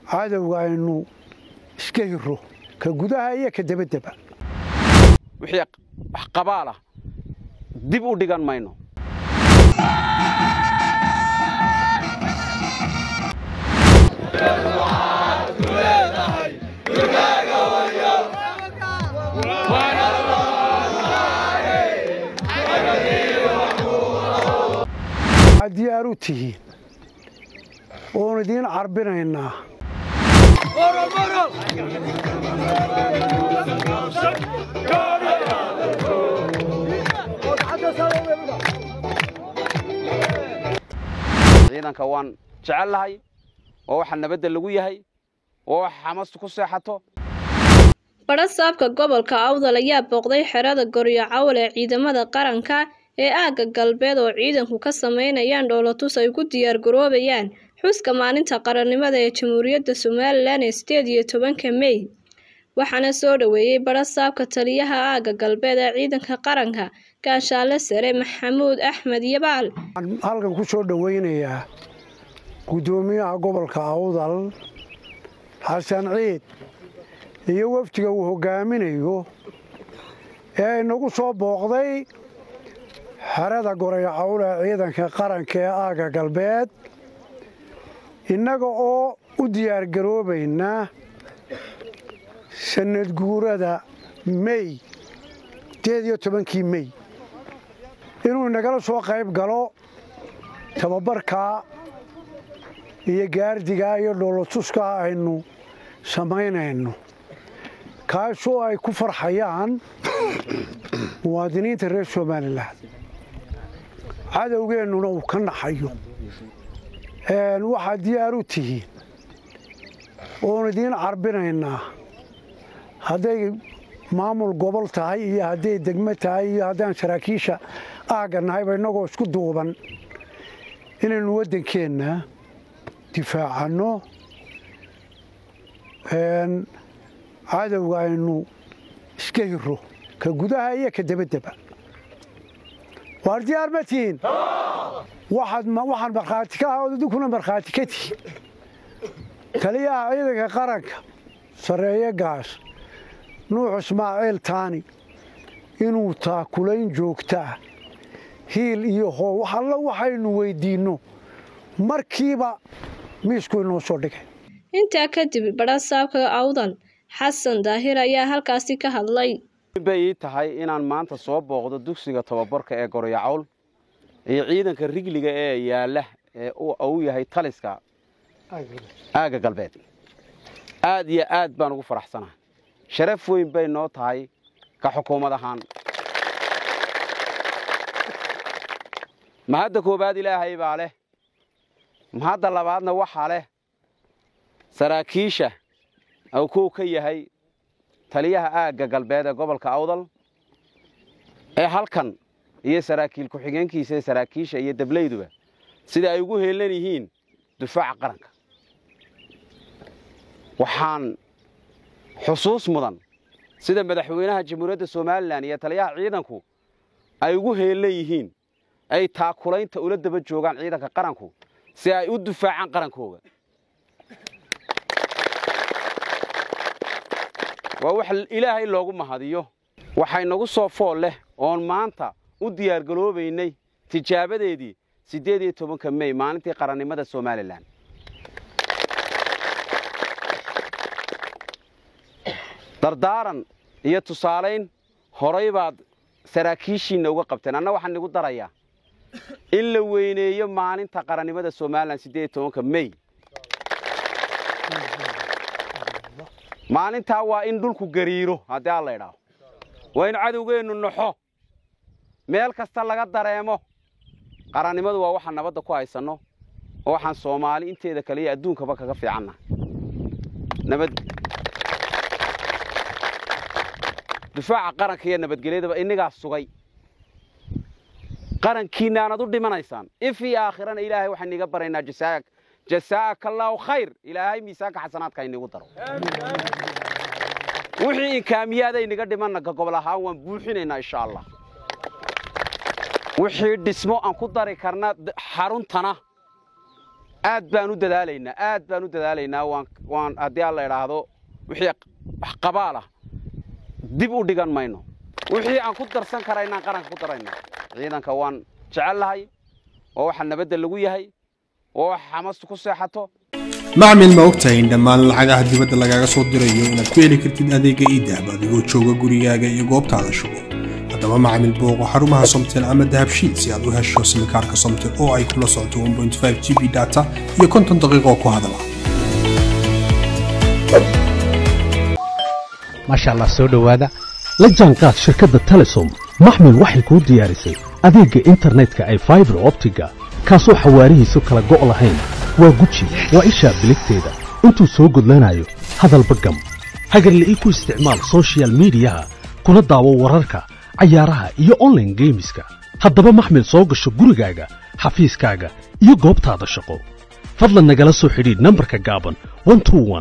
cadowga aynu iska hiro ka gudaha iyo ka debaddeba wixii wax qabaal ah dib u dhigan mayno waxaad diyaar u tihiin oon idiin carbinaynaa ciidanka waan jecel lahay oo waxa nabadda lagu yahay oo wax xamastu ku seexato badhasaabka gobolka awdal ayaa booqday xerada goryo cawl ee ciidamada qaranka ee aagga galbeed oo ciidanku ka sameynayaan dhoolotus ay ku diyaargaroobayaan xuska maalinta qarannimada ee jamhuuriyadda somalilan ee sideed iyo tobanka mey waxaana soo dhoweeyey badhasaabka taliyaha aagga galbeed ee ciidanka qaranka gaashaale sare maxamuud axmed yabaal waxaan halkan ku soo dhowaynayaa guddoomiyaha gobolka awdal xasan ciid iyo wafdiga uu hoggaaminayo ee inagu soo booqday xerada gorayo cawl ee ciidanka qaranka ee aagga galbeed innaga oo u diyaargaroobaynaa sannad guurada mey sideed iyo tobankii mey inuu inagala soo qayb galo tababarkaa iyo gaardigaa iyo dhoolotuskaa aynu samaynayno kaasoo ay ku farxayaan muwaadiniinta reer somalilan cadowgeennuna uu ka naxayo waxaad diyaar u tihiin oon idiin carbinaynaa hadday maamul gobol tahay iyo hadday degmo tahay iyo haddaan saraakiisha aagga nahayba innagoo isku duuban inaynu waddankeenna difaacanno cadowga aynu iska hiro ka gudaha iyo ka debaddeba waar diyaar ma tihiin waxaan markhaati ka ah ood idinkuna markhaati ka tihiin taliyaha ciidanka qaranka sarreeye gaas nuux ismaaciil taani inuu taakulayn joogtaa hiil iyo hoow alla waxaynu weyddiinno markiiba miisku inoo soo dhigay intaa kadib badhasaabka awdal xasan daahir ayaa halkaasi ka hadlay bay ii tahay inaan maanta soo booqdo dugsiga tababarka ee goryo cawl iyo ciidanka rigliga ee yaalla ee uu yahay taliska aagga galbeed aad iyo aad baan ugu faraxsanahay sharaf weyn bay noo tahay ka xukuumad ahaan mahadda koowaad ilaahay baa leh mahadda labaadna waxaa leh saraakiisha uu kow ka yahay taliyaha aagga galbeed ee gobolka awdal ee halkan iyo saraakiil ku-xigeenkiisa ee saraakiisha iyo dablayduba sida ay ugu heelan yihiin dufaaca qaranka waxaan xusuus mudan sida madaxweynaha jamhuuriyadda somalilan iyo taliyaha ciidanku ay ugu heelan yihiin ay taakulaynta ula daba joogaan ciidanka qaranku si ay u dufaacaan qarankooga waa wax ilaahay loogu mahadiyo waxay nagu soo fool leh oon maanta u diyaargaloobaynay tijaabadeedii siddeed iyo tobanka mey maalintii qarannimada somalilan dardaaran iyo tusaalayn horay baad saraakiishiinna uga qabteen anna waxaan igu darayaa in la weyneeyo maalinta qarannimada somalilan siddeed iyo tobanka mey maalintaa waa in dhulku gariiro haddii alla idhaaho waa in cadowgeennu naxo meel kasta laga dareemo qarannimadu waa waxaan nabadda ku haysanno oo waxaan soomaali inteeda kale iyo adduunkaba kaga fiicanna nabad difaaca qaranka iyo nabadgelyadaba innigaa sugay qarankiinna aanad u dhimanaysaan if iyo aakhirana ilaahay waxaan iga baraynaa jasaak jasaaka allaahu khayr ilaahay miisaanka xasanaadka inigu daro wixii inkaamiyaada inaga dhimanna ka gobol ahaan waan buuxinaynaa insha allah wixii dhismo aan ku dari karna xaruntana aad baan u dadaalaynaa aad baan u dadaalaynaa waan waan haddii aan la idhaahdo wixii wax qabaalah dib u dhigan mayno wixii aan ku darsan karaynaan qaranka ku daraynaa ciidanka waan jecellahay oo waxa nabadda lagu yahay oo wax xamastu ku seexato macmil ma ogtahay in dhammaan lacagaha dibadda lagaaga soo dirayo inaad ku heli kartid adeega iidahab adigoo jooga gurigaaga iyo goobtaada shugo haddaba macmil booqo xarumaha somtel ama dahabshiil si aad u hesho simikaarka somtel oo ay kula socoto 1.5 g b data iyo konton daqiiqo ku hadala maasha allah soo dhowaada la jaanqaad shirkadda telesom maxmil waxay kuu diyaarisay adeegga internetka ay faibar optiga kaasoo xawaarihiisu kala go' lahayn waa guji waa ishaa biligteeda intuu soo gudlanayo hadalba gam hagarla'ii ku isticmaal sochial midiyaha kuna daawo wararka cayaaraha iyo onlaine geemiska haddaba maxmil soo gasho gurigaaga xafiiskaaga iyo goobtaada shaqo fadlan nagala soo xidhiidh nambarka gaaban